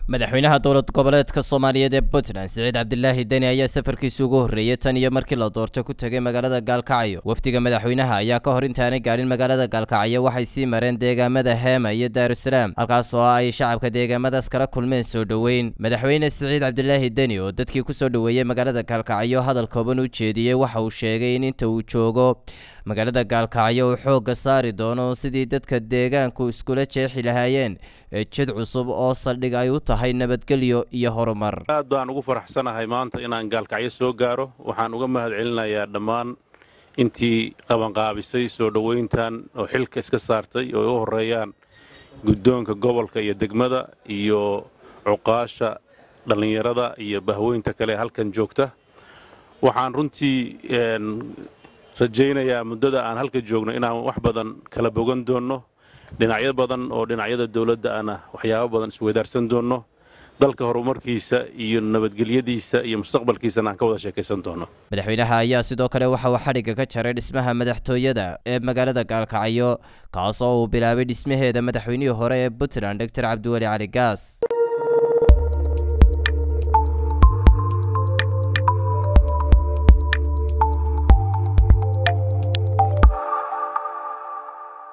madaxweynaha dowlad goboleedka soomaaliyeed ee puntland siciid cabdilaahi deni ayaa safarkiisi ugu horreeyey tan iyo markii la doorto ku tegay magaalada gaalkacyo wafdiga madaxweynaha ayaa ka hor intaanay gaadhin magaalada gaalkacyo waxay sii mareen deegaamada heema iyo daarusalaam halkaas oo ay shacabka deegaamadaas kala kulmeen soo dhoweyn madaxweyne siciid cabdilaahi deni oo dadkii kusoo dhoweeyey magaalada gaalkacyo hadal kooban u jeediyey waxa uu sheegay in inta uu joogo magaalada gaalkacyo uu xoogga saari doono sidii dadka deegaanku iskula jeexi lahaayeen jid cusub oo saldhig ay u tahay nabadgelyo iyo horumar aad baan ugu faraxsanahay maanta inaan gaalkacyo soo gaaro waxaan uga mahad celinayaa dhammaan intii qabanqaabisay soo dhoweyntan oo xilka iska saartay oo ay u horreeyaan guddoonka gobolka iyo degmada iyo cuqaasha dhallinyarada iyo bahweynta kale halkan joogta waxaan runtii rajaynayaa muddada aan halka joogno inaan wax badan kala bogan doonno dhinacyo badan oo dhinacyada dowladda ana waxyaabo badan isweydaarsan doonno dalka horumarkiisa iyo nabadgelyadiisa iyo mustaqbalkiisana aan ka wada sheekaysan doonno madaxweynaha ayaa sidoo kale waxa uu xadhigga ka jaray dhismaha madaxtooyada ee magaalada gaalkacyo kaas oo uu bilaabay dhismaheeda madaxweynihii hore ee puntland doctor cabdiweli cali gaas